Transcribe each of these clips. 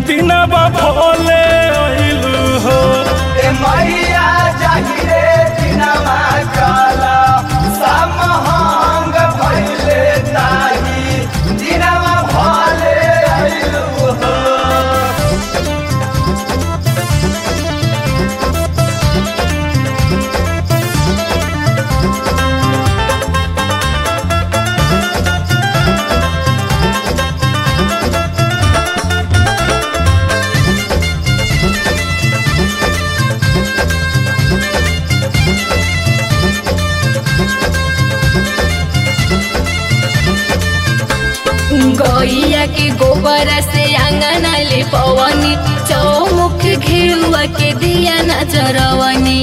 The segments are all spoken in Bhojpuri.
दिनवा भोले अइलू हो ए मैया जाहिरे दिनमा काला समहंग भइले ताही दिनमा भले आइलु हो गैया के गोबर से आंगन ले पवनी चौमुख घेरुआ के दिया नजरवनी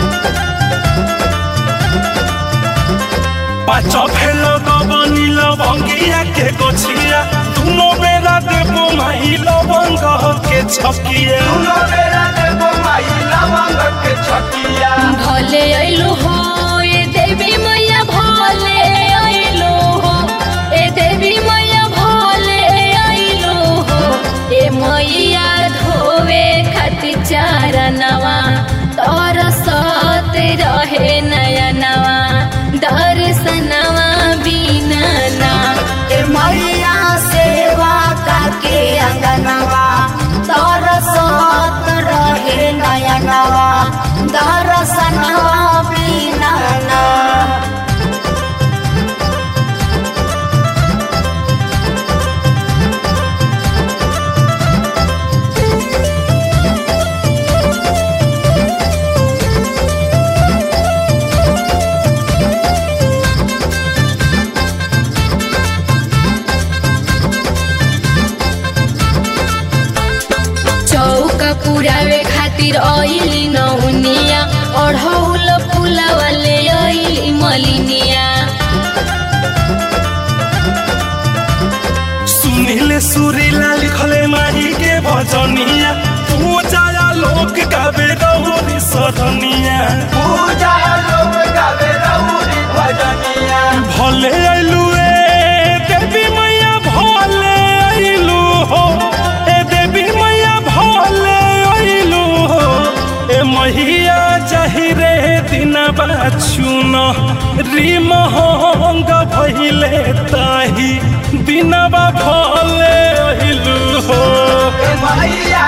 पाँच भेल गबनी लवंगिया के गोछिया दुनो बेरा देबो माही लवंग के छकिया दुनो बेरा देबो माई लवंग के छकिया भले अइलो हो ए देवी मैया भले अइलो हो ए देवी मैया भले अइलो हो ए मैया धोवे खातिर चारनवा तोर सत रहे नयनवा दर्शनवा बिना ना ए मैया सेवा काके अंगनवा दरसत रहे नयनवा दर्शनवा बिना ना चौका पुरावे खातिर अइली नौनिया अढ़ौल फुलावले अइली मलिनिया सुनील सुरीला लिखले माही के भजनिया तू जाया लोक गावे रहुरी सदनिया पूजा लोग गावे रउरी भजनिया भले अइलू ए देवी मैया भले अइलू हो ए देवी मैया भले अइलू हो ए मैया चाहिरे दिनबा चुन रिमहंग भइले ताही दिनबा भले अइलू हो ए मैया